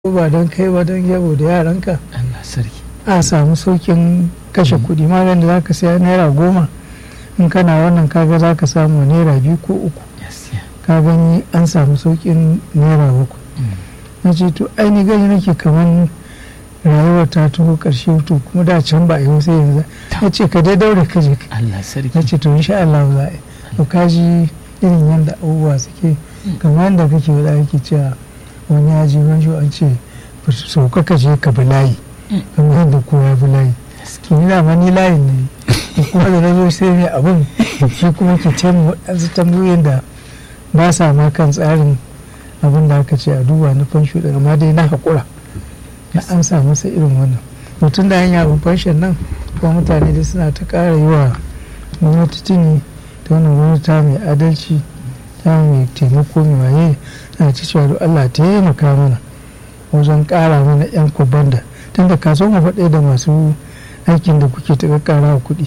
ko ba don kai ba don yabo da yaranka Allah sarki a samu saukin kashe kuɗi maganin da za ka saya naira goma in kana wannan kaga za ka samu naira biyu ko uku gaskiya ka gani an samu saukin naira uku na ce to aini gani nake kamar rayuwar ta taho ƙarshe to kuma da can ba a yi sai yanzu na ce ka dai daure ka je Allah sarki na ce to insha Allah za a yi to ka ji irin yadda abubuwa suke kamar yadda kake wada yake cewa wani ya ji wani an ce sauka ka je ka bi layi kamar yadda kowa ya bi layi to ni dama ni layin ne to kuma da na zo sai ne abin shi kuma ke taimu waɗansu tambayoyin da ba sa ma kan tsarin abin da aka ce a duba na fansho daga ma dai na haƙura na an sa masa irin wannan mutum da hanya abin fanshon nan kuma mutane da suna ta ƙara yi wa gwamnati tuni ta wannan gwamnati ta mai adalci ta mai taimako mai waye na ci cewa da Allah ta taimaka mana wajen ƙara mana 'yan kubanda tun da kaso mu faɗe da masu aikin da kuke ta ƙara kuɗi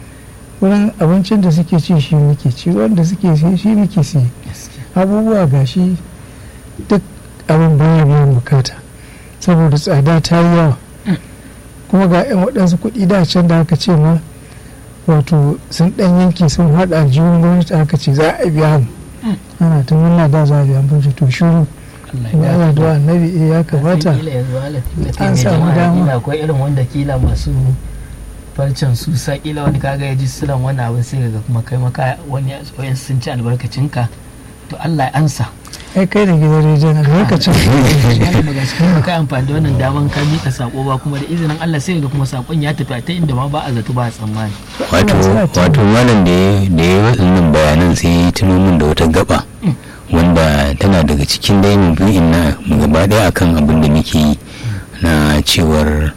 wurin abincin da suke ci shi muke ci wanda suke ci shi muke siye abubuwa gashi duk abin baya biyan bukata saboda tsada ta yi yawa kuma ga 'yan waɗansu kuɗi da can da aka ce ma wato sun ɗan yanke sun haɗa aljihun gwamnati aka ce za a biya mu ana ta murna da za a biya mu to shuru kuma ana da annabi eh ya kamata an samu dama akwai irin wanda kila masu farcen su sa kila wani kaga ya ji silan wani abin sai ga kuma kai maka wani wayan sun ci albarkacinka to Allah ya ansa ai kai da gidan rediyon a lokacin daga cikin kai amfani da wannan daman ka mika sako ba kuma da izinin Allah sai ga kuma sakon ya tafi ta inda ma ba a zato ba a tsammani wato wato malam da ya da ya waɗannan bayanan sai ya tuno min da wata gaba wanda tana daga cikin dai mabu'in na gaba ɗaya akan abin da muke yi na cewar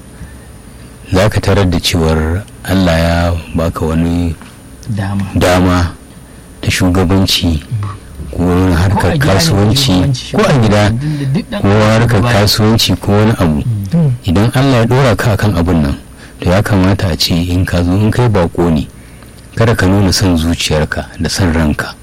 za ka tarar da cewar Allah ya baka wani dama dama da shugabanci ko wani harkar kasuwanci ko a gida ko harkar kasuwanci ko wani abu idan Allah ya dora ka kan abun nan to ya kamata a ce in ka zo in kai bako ne kada ka nuna son zuciyarka da son ranka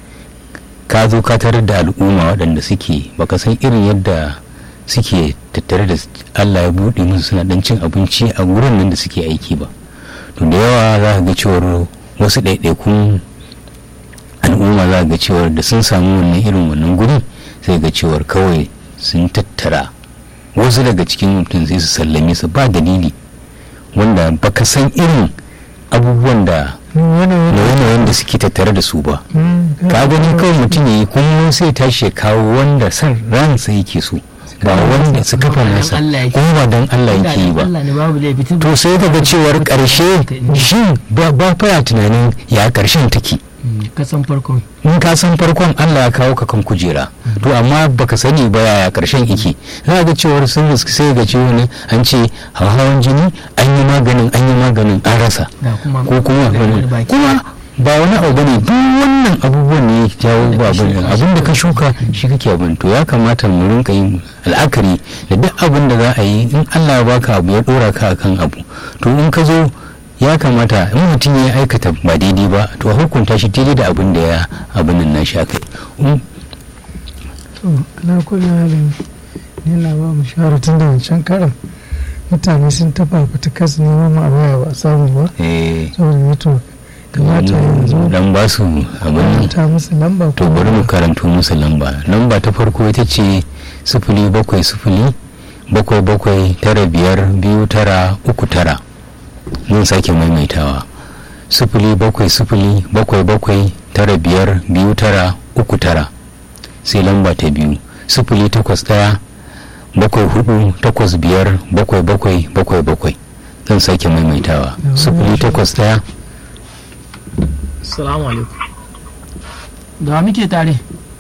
ka zo ka tarar da al'umma waɗanda suke baka san irin yadda suke tattare da Allah ya buɗe musu suna ɗan cin abinci a wurin nan da suke aiki ba to da yawa za ka ga cewar wasu ɗaiɗaikun al'umma za ga cewar da sun samu wannan irin wannan guri sai ga cewar kawai sun tattara wasu daga cikin mutum sai su sallame su ba dalili wanda baka san irin abubuwan da nauyin da suke tattare da su ba ka gani kawai mutum ya yi kuma sai tashi ya kawo wanda san ransa yake so ba wanda su kafa nasa kuma ba don Allah yake yi ba to sai daga cewar karshe shi ba faya tunanin ya karshen take kasan farkon in ka san farkon Allah ya kawo ka kan kujera to amma baka sani ba yaya karshen yake za ga cewar sun sai ga cewa ne an ce hawan jini an yi maganin an yi maganin an rasa ko kuma kuma ba wani abu bane duk wannan abubuwan ne ya jawo ba abin abin da ka shuka shi kake abin to ya kamata mu rinka yin al'akari da duk abin da za a yi in Allah ya baka abu ya dora ka akan abu to in ka zo ya kamata in mutum ya aikata ba daidai ba to a hukunta shi daidai da abin da ya abin nan nashi aka yi to ana kula halin yana ba mu shawara tun da wancan karan mutane sun tafa fitakas neman ma waya ba a samu ba saboda ne to kamata yanzu dan ba su abin nan ta musu lamba to bari mu karanto musu lamba lamba ta farko ita ce sifili bakwai sifili bakwai bakwai tara biyar biyu tara uku tara zan sake maimaitawa sifili bakwai sifili bakwai bakwai tara biyar biyu tara uku tara sai lamba ta biyu sifili takwas ɗaya bakwai hudu takwas biyar bakwai bakwai bakwai bakwai zan sake maimaitawa sifili takwas ɗaya salamu alaikum da muke tare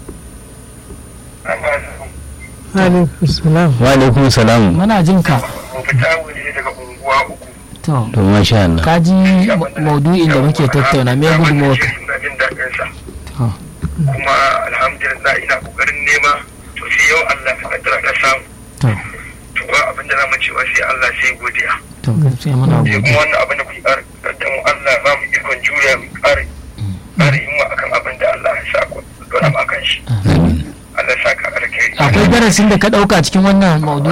alaikum salam wa alaikum salam muna jin ka fita waje daga unguwa uku to to masha Allah ka ji maudu'in da muke tattauna me gudunmawa ka ina jin daɗin sa to kuma alhamdulillah ina kokarin nema to sai yau Allah ta kaddara na samu to to ba abin da zamu cewa sai Allah sai godiya to sai muna sai gode kuma wannan abin da kuke ƙara kaddamu Allah ba mu ikon juriya mu ƙara ƙara himma akan abin da Allah ya sa ku dora mu akan shi amin Allah Allah saka alkhairi akwai darasin da ka ɗauka cikin wannan maudu